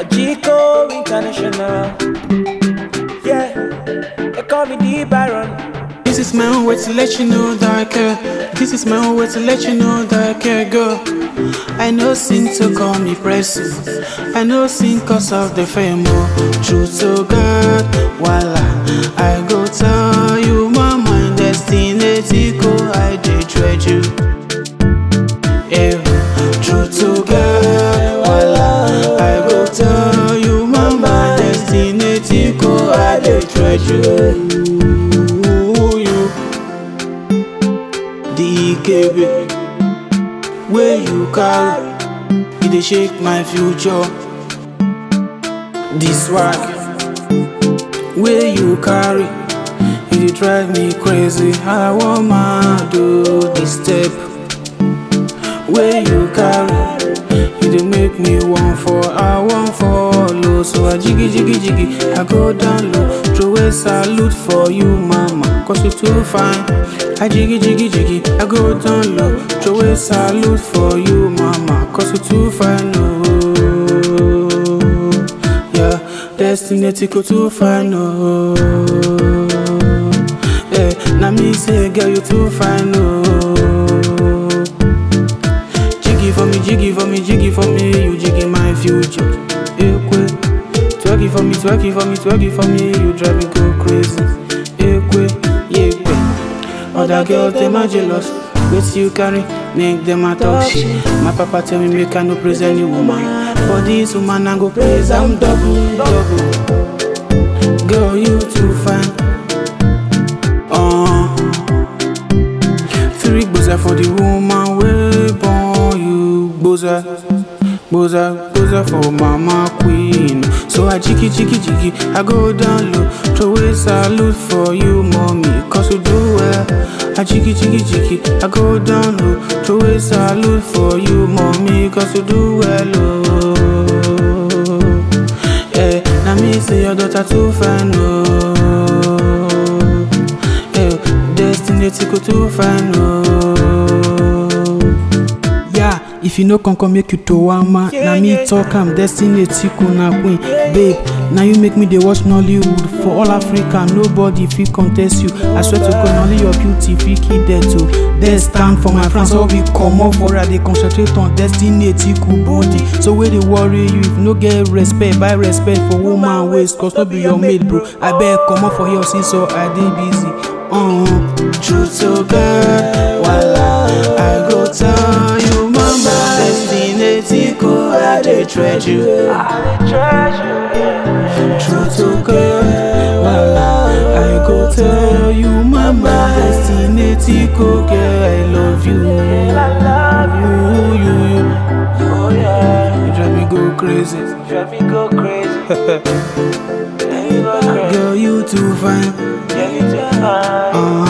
Chico International. Yeah, they call me the Baron. This is my own way to let you know that I care. This is my own way to let you know that I care, girl. I know sin to call me pressing. I know sin cause of the fame. Oh, truth to God, voila. I go tell you my mind destiny. Tico, I did tread you. Yeah, truth to God, voila. I go tell you my mind destiny. Tico, I did tread you. you. DKB Where you carry You dey shake my future This swag Where you carry You dey drive me crazy I want my do this step Where you carry You dey make me want for I want follow So I jiggy jiggy jiggy I go down low Throw a salute for you mama Cause you too fine I jiggy jiggy jiggy I go down low Throw a salute for you mama Cause you too fine no Yeah Destiny tickle too fine no Yeah Now me say girl you too fine no Jiggy for me, jiggy for me, jiggy for me, you jiggy my future. Ekwe. Twerky for me, twerky for me, twerky for me, you drive me go crazy. Ekwe, yekwe. Other girls them are jealous. Wait you carry, make them a talk shit. My papa tell me make I no praise any woman. For this woman I go praise, I'm double, double. Girl you too fine. Uh. Three gboza for the woman wey born you gboza gboza gboza for mama queen so I jiggy jiggy jiggy I go down low throw a salute for you mommy cause you do well I jiggy jiggy jiggy I go down low throw a salute for you mommy cause you do well oh yeah na me say your daughter too fine oh yeah destiny tickle too fine oh yeah if you no come come make you to wama Yeah, na me yeah, talk am destiny tickle na queen babe na you make me dey watch nollywood for all africa nobody fit contest you i swear to god na only your beauty fit kill death o death stand for my france all we comot for i dey concentrate on destiny tickle body so wey dey worry you if you no get respect buy respect for woman waist cause no be your maid bro abeg comot for here since so i dey busy. Uh, truth to god wala i go tell you mama destiny tickle i dey tread you. True to God, Wala, I go tell you, Mama, destiny tickle, girl, I love you. You, you, you. Oh yeah, You drive me go crazy. drive me go crazy. yeah, you go crazy. Girl, you too fine. Yeah, you too fine. Uh